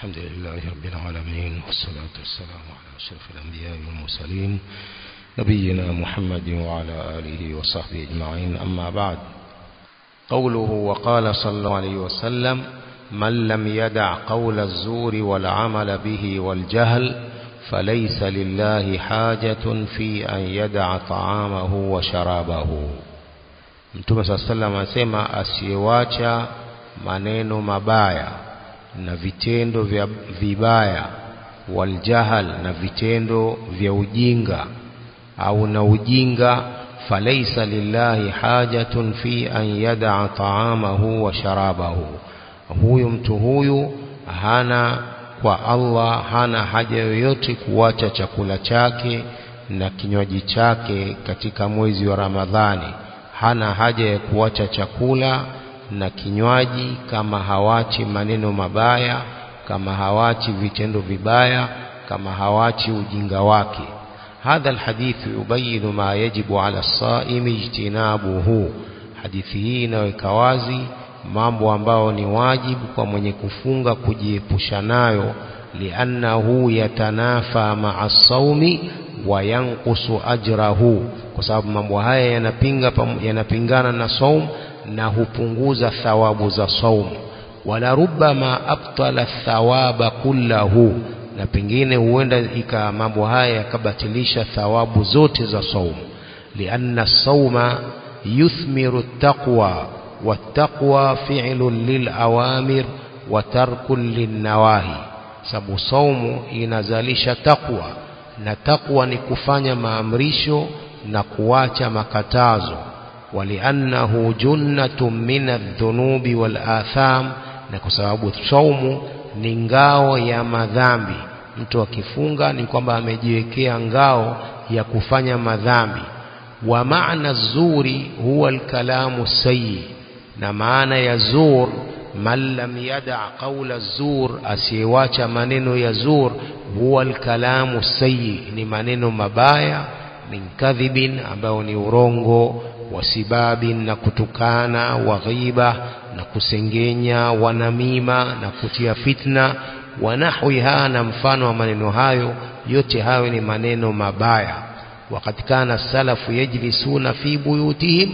الحمد لله رب العالمين والصلاة والسلام على أشرف الأنبياء والمرسلين نبينا محمد وعلى آله وصحبه أجمعين أما بعد قوله وقال صلى الله عليه وسلم من لم يدع قول الزور والعمل به والجهل فليس لله حاجة في أن يدع طعامه وشرابه Mtume saa salam anasema asiyewacha maneno mabaya na vitendo vya vibaya waljahal na vitendo vya ujinga au na ujinga falaisa lillahi hajatun fi an yadaa taamahu wa sharabahu huyu mtu huyu hana kwa Allah hana haja yoyote kuacha chakula chake na kinywaji chake katika mwezi wa Ramadhani hana haja ya kuacha chakula na kinywaji kama hawachi maneno mabaya kama hawachi vitendo vibaya kama hawachi ujinga wake hadha alhadith yubayinu ma yajibu ala saimi ijtinabuhu hadithi hii inaweka wazi mambo ambayo ni wajibu kwa mwenye kufunga kujiepusha nayo liannahu yatanafa maa saumi wa yanqusu ajrahu kwa sababu mambo haya yanapinga yanapingana na saum na hupunguza thawabu za saum wala rubbama abtala thawaba kullahu na pengine huenda ika mambo haya yakabatilisha thawabu zote za saum lianna sauma yuthmiru taqwa والتقوى فعل للأوامر وترك للنواهي sababu saumu inazalisha takwa na takwa ni kufanya maamrisho na kuacha makatazo waliannahu junnatun min adh-dhunubi wal atham na kwa sababu saumu ni ngao ya madhambi mtu akifunga ni kwamba amejiwekea ngao ya kufanya madhambi wa maana zuri huwa alkalamu sayyi na maana ya zur man lam yada qawla zur asiyewacha maneno ya zur huwa alkalamu sayyi ni maneno mabaya min kadhibin ambayo ni urongo wasibabin na kutukana wa ghiba na kusengenya wanamima na kutia fitna wa nahwiha na mfano wa maneno hayo yote hayo ni maneno mabaya وقد كان السلف يجلسون في بيوتهم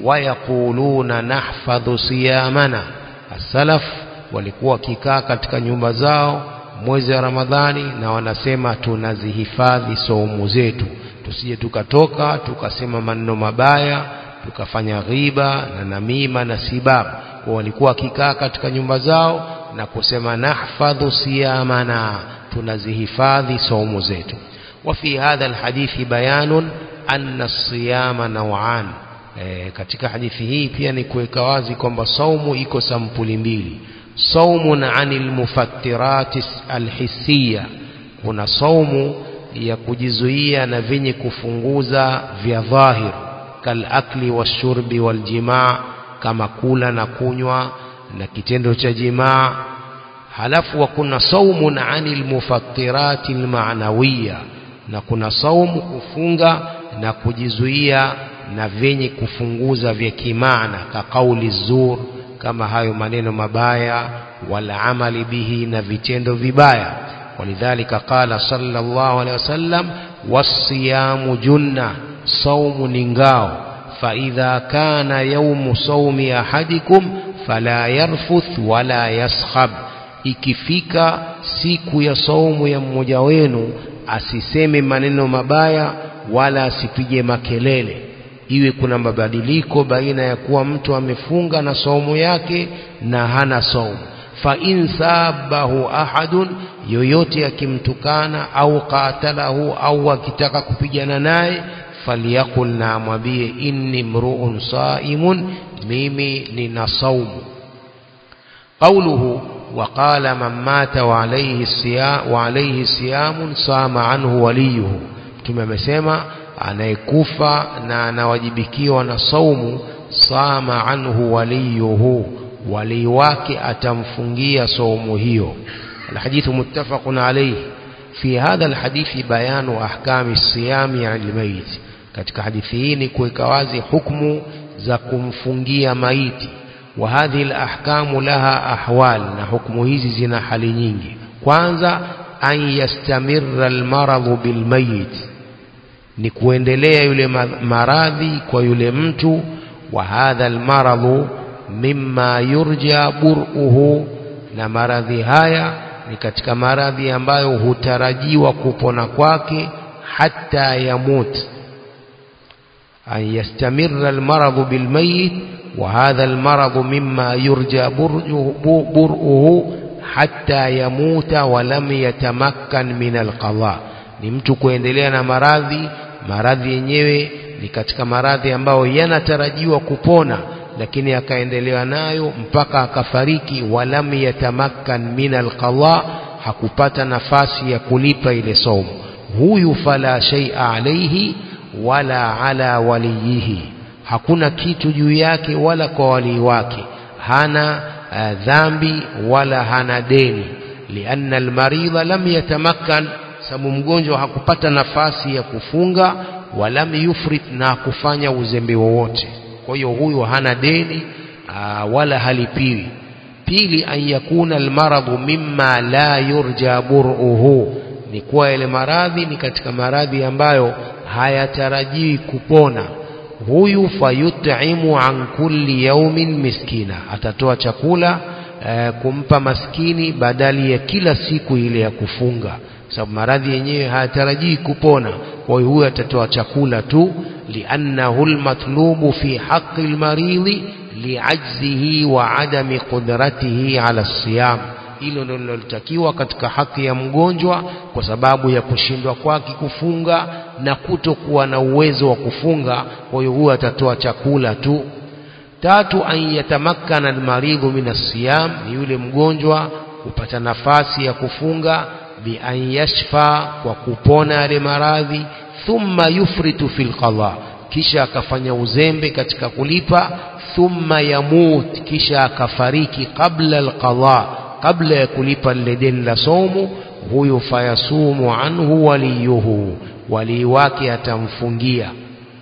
ويقولون نحفظ صيامنا السلف walikuwa wakikaa katika nyumba zao mwezi wa Ramadhani na wanasema tunazihifadhi saumu zetu tusije tukatoka tukasema maneno mabaya tukafanya ghiba na namima na sibab kwa walikuwa wakikaa katika nyumba zao na kusema nahfadhu siyamana tunazihifadhi saumu zetu وفي هذا الحديث بيان أن الصيام نوعان e, katika hadithi hii pia ni kuweka wazi kwamba saumu iko sampuli mbili saumun anil mufattirati alhisiya kuna saumu ya kujizuia na vyenye kufunguza vya dhahir kalakli washurbi waljimaa kama kula na kunywa na kitendo cha jimaa halafu wa kuna saumun anil mufattirati almanawiya na kuna saumu kufunga na kujizuia na vyenye kufunguza vya kimaana ka kauli zur kama hayo maneno mabaya wala amali bihi na vitendo vibaya walidhalika qala sallallahu alaihi wasallam wasiyamu junna saumu ni ngao faidha kana yaumu saumi ahadikum fala yarfuth wala yaskhab ikifika siku ya saumu ya mmoja wenu asiseme maneno mabaya wala asipige makelele iwe kuna mabadiliko baina ya kuwa mtu amefunga na saumu yake na hana saumu fa in sabahu ahadun yoyote akimtukana au qatalahu au akitaka kupigana naye falyakul na amwambie inni mruun saimun mimi nina saumu qauluhu وقال من مات وعليه الصيام وعليه صيام صام عنه وليه mtume amesema anayekufa na anawajibikiwa na saumu sama anhu waliyuhu walii wake atamfungia saumu hiyo الحديث متفق عليه في هذا الحديث بيان أحكام الصيام عن الميت katika hadithi hii ni kuweka wazi hukumu za kumfungia maiti وهذه الأحكام لها أحوال na hukumu hizi zina hali nyingi kwanza an yastamirra almaradhu bilmayit ni kuendelea yule maradhi kwa yule mtu wa hadha almaradhu mimma yurja bur'uhu na maradhi haya ni katika maradhi ambayo hutarajiwa kupona kwake hata yamut an yastamirra almaradhu bilmayit wa hadha almaradhu mimma yurja bur'uhu hatta yamuta wa lam yatamakkan min alqadha ni mtu kuendelea na maradhi maradhi yenyewe ni katika maradhi ambayo yanatarajiwa kupona lakini akaendelea nayo mpaka akafariki walam yatamakkan min alqadha hakupata nafasi ya kulipa ile somo huyu fala shay'a alayhi wala ala waliyihi hakuna kitu juu yake wala kwa walii wake hana uh, dhambi wala hana deni lianna almaridha lam yatamakkan sababu mgonjwa hakupata nafasi ya kufunga walam yufrit na kufanya uzembe wowote kwa hiyo huyu hana deni aa, wala halipiwi pili an yakuna almaradhu mimma la yurja bur'uhu ni kuwa yale maradhi ni katika maradhi ambayo hayatarajiwi kupona huyu fayut'imu an kulli yaumin miskina atatoa chakula e, kumpa maskini badali ya kila siku ile ya kufunga sababu maradhi yenyewe hayatarajii kupona kwa hiyo huyo atatoa chakula tu liannahu almatlubu fi haqqi almaridhi liajzihi wa adami qudratihi ala siyam hilo ndio linalotakiwa katika haki ya mgonjwa kwa sababu ya kushindwa kwake kufunga na kutokuwa na uwezo wa kufunga kwa hiyo huyo atatoa chakula tu tatu an yatamakkana almaridhu min asiyam ni yule mgonjwa kupata nafasi ya kufunga bi an yashfa kwa kupona yale maradhi thumma yufritu fil qadha kisha akafanya uzembe katika kulipa thumma yamut kisha akafariki qabla alqadha kabla ya kulipa lile deni la somu huyu fayasumu anhu waliyuhu walii wake atamfungia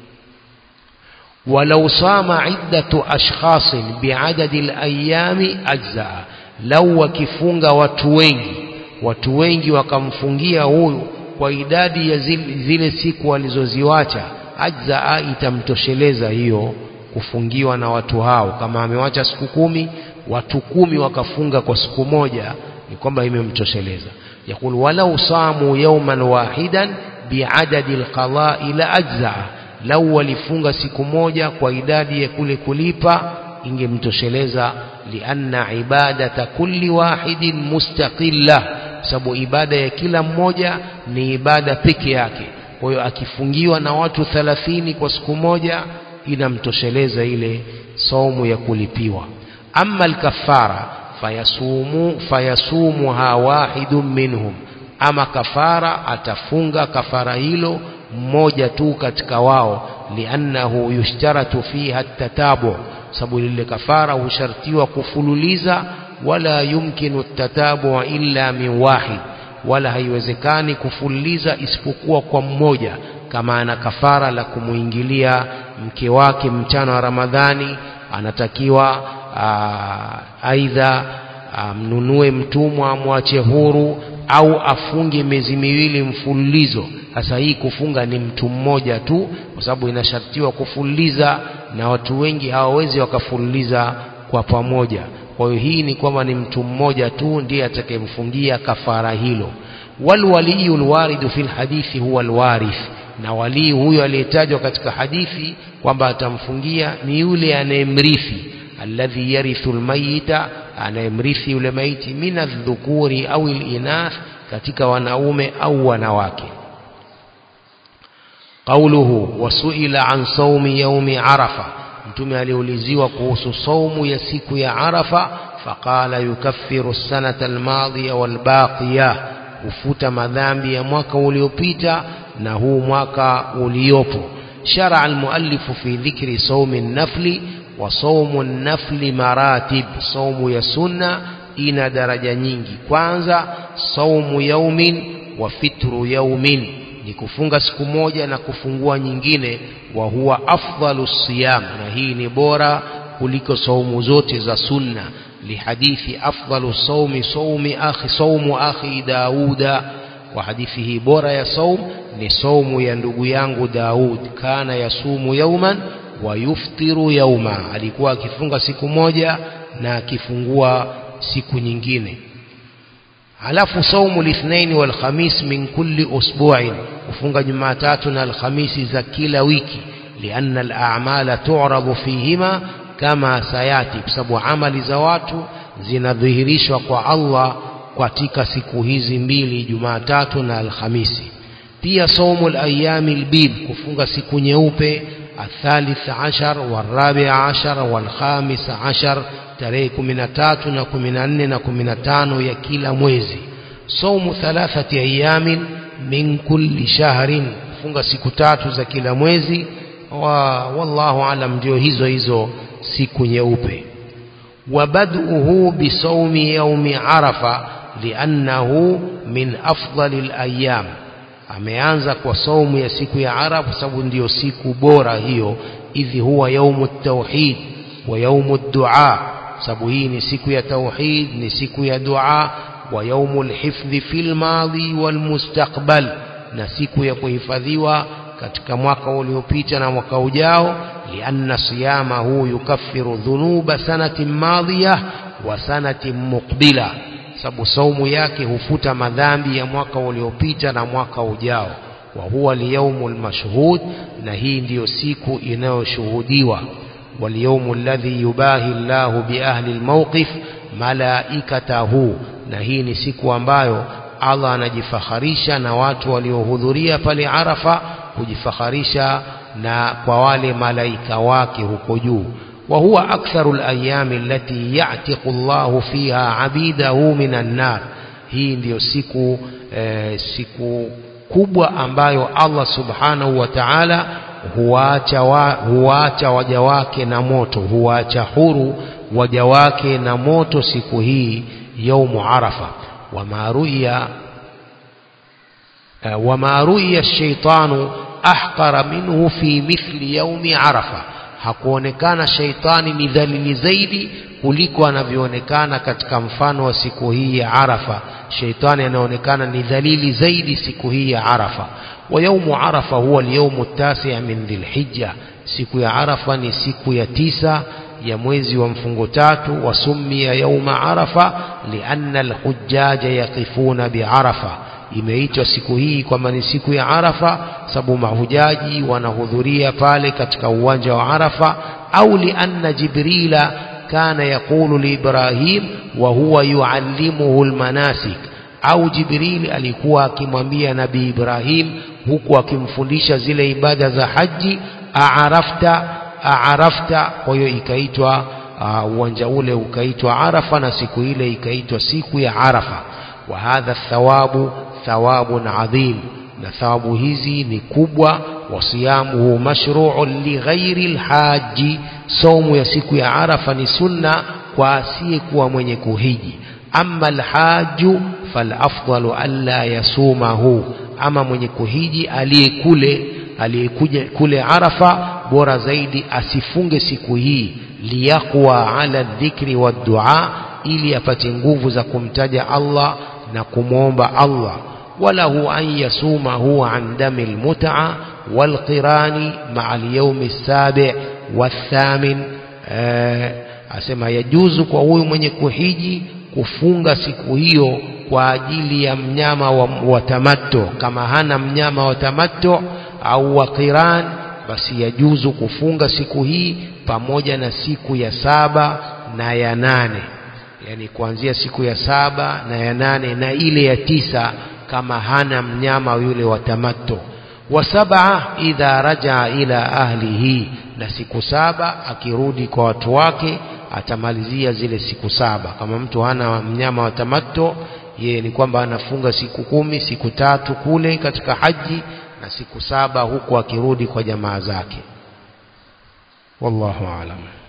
ولو صام عدة أشخاص بعدد الأيام أجزاء لو wakifunga watu wengi watu wengi wakamfungia huyu kwa idadi ya zile, zile siku walizoziwacha ajzaa itamtosheleza hiyo kufungiwa na watu hao kama amewacha siku kumi watu kumi wakafunga kwa siku moja ni kwamba imemtosheleza yakul walau samu yawman wahidan biadadi alqada'i la ajzaa lau walifunga siku moja kwa idadi ya kule kulipa ingemtosheleza lianna ibadata kulli wahidin mustaqilla sababu ibada ya kila mmoja ni ibada peke yake kwa hiyo akifungiwa na watu thalathini kwa siku moja inamtosheleza ile saumu ya kulipiwa amma alkafara fayasumu fayasumuha wahidun minhum ama kafara atafunga kafara hilo mmoja tu katika wao liannahu yushtaratu fiha tatabu sababu lile kafara hushartiwa kufululiza wala yumkinu tatabu illa min wahid wala haiwezekani kufululiza isipokuwa kwa mmoja kama ana kafara la kumuingilia mke wake mchana wa Ramadhani anatakiwa aidha amnunue mtumwa amwache huru au afunge miezi miwili mfululizo sasa hii kufunga ni mtu mmoja tu kwa sababu inashartiwa kufululiza na watu wengi hawawezi wakafululiza kwa pamoja kwa hiyo hii ni kwamba ni mtu mmoja tu ndiye atakayemfungia kafara hilo walwaliyu alwaridu fil hadithi huwa alwarith na walii huyo aliyetajwa katika hadithi kwamba atamfungia ni yule anayemrithi alladhi yarithu almayita anayemrithi yule maiti min adh-dhukuri au al-inath katika wanaume au wanawake قوله وسئل عن صوم يوم عرفة mtume aliuliziwa kuhusu saumu ya siku ya arafa faqala yukaffiru sanata almadhiya walbaqiya hufuta madhambi ya mwaka uliopita na huu mwaka uliopo شرع المؤلف في ذكر صوم النفل وصوم النفل مراتب صوم ya sunna ina daraja nyingi kwanza saumu yaumin wa fitru yaumin ni kufunga siku moja na kufungua nyingine wa huwa afdalu siyam na hii ni bora kuliko saumu zote za sunna لحديث أفضل الصوم صوم أخي صوم أخي داود وحديثه بورا يا صوم نصوم يندق يانغ داود كان يصوم يوما ويفطر يوما alikuwa akifunga siku moja na akifungua siku nyingine halafu saumu lithnaini walkhamis min kulli usbu'in kufunga jumatatu na alhamisi za kila wiki lianna al-a'mala tu'radu fihima kama sayati kwa sababu amali za watu zinadhihirishwa kwa Allah katika siku hizi mbili Jumatatu na Alhamisi pia saumu al-ayami al-bid kufunga siku nyeupe الثالث عشر والرابع عشر والخامس عشر tarehe 13 na 14 na 15 ya kila mwezi saumu thalathati ayamin min kulli shahrin funga siku tatu za kila mwezi wa wallahu alam ndio hizo hizo siku nyeupe وبدؤه بصوم يوم عرفة لأنه من أفضل الأيام ameanza kwa saumu ya siku ya Arafa sababu ndiyo siku bora hiyo idhi huwa yaumu tauhid wa yaumu dua sababu hii ni siku ya tauhid ni siku ya dua wa yaumu lhifdhi fil madhi wal mustaqbal na siku ya kuhifadhiwa katika mwaka uliopita na mwaka ujao lianna siyamahu yukaffiru dhunuba sanatin madhiya wa sanatin muqbila sababu saumu yake hufuta madhambi ya mwaka uliopita na mwaka ujao wa huwa liyaumu lmashhud na hii ndiyo siku inayoshuhudiwa واليوم الذي يباهي الله بأهل الموقف ملائكته na hii ni siku ambayo Allah anajifakharisha na watu waliohudhuria pale Arafa kujifakharisha na kwa wale malaika wake huko juu wa huwa aktharu al-ayami allati ya'tiqu Allah fiha 'abidahu minan nar hii ndiyo siku eh, siku kubwa ambayo Allah subhanahu wa ta'ala huwaacha wa, huwaacha waja wake na moto huwaacha huru waja wake na moto siku hii yaumu arafa wama ruya wama ruya shaitanu ahqara minhu fi mithli yaumi arafa hakuonekana shaitani ni dhalili zaidi kuliko anavyoonekana katika mfano wa siku hii ya arafa shaitani anaonekana ni dhalili zaidi siku hii ya arafa ويوم عرفة هو اليوم التاسع من ذي الحجة siku ya arafa ni siku ya tisa ya mwezi wa mfungo tatu wasumia yauma arafa lianna alhujaja yaqifuna biarafa imeitwa siku hii kwamba ni siku ya arafa sababu mahujaji wanahudhuria pale katika uwanja wa arafa au lianna jibrila kana yaqulu liibrahim wa huwa yuallimuhu almanasik au jibril alikuwa akimwambia nabii ibrahim huku akimfundisha zile ibada za haji aarafta aarafta kwa hiyo ikaitwa uwanja ule ukaitwa arafa na siku ile ikaitwa siku ya arafa wa hadha thawabu thawabun adhim na thawabu hizi ni kubwa wasiyamuhu mashru'un lighairi lhaji saumu ya siku ya arafa ni sunna kwa asiyekuwa mwenye kuhiji ama alhaju falafdalu alla yasumahu ama mwenye kuhiji aliyekule aliyekuja kule arafa bora zaidi asifunge siku hii liyaqwa ala dhikri waddua ili apate nguvu za kumtaja Allah na kumwomba Allah walahu an yasumahu an dami lmutaa walqirani maa alyaumi lsabi wathamin asema yajuzu kwa huyu mwenye kuhiji kufunga siku hiyo kwa ajili ya mnyama wa, wa tamatto kama hana mnyama wa tamatto au wa qiran basi yajuzu kufunga siku hii pamoja na siku ya saba na ya nane yani kuanzia siku ya saba na ya nane na ile ya tisa kama hana mnyama yule wa tamatto wa sab'a idha rajaa ila ahlihi na siku saba akirudi kwa watu wake atamalizia zile siku saba kama mtu hana mnyama wa tamatto yeye ni kwamba anafunga siku kumi siku tatu kule katika haji na siku saba huku akirudi kwa jamaa zake wallahu aalam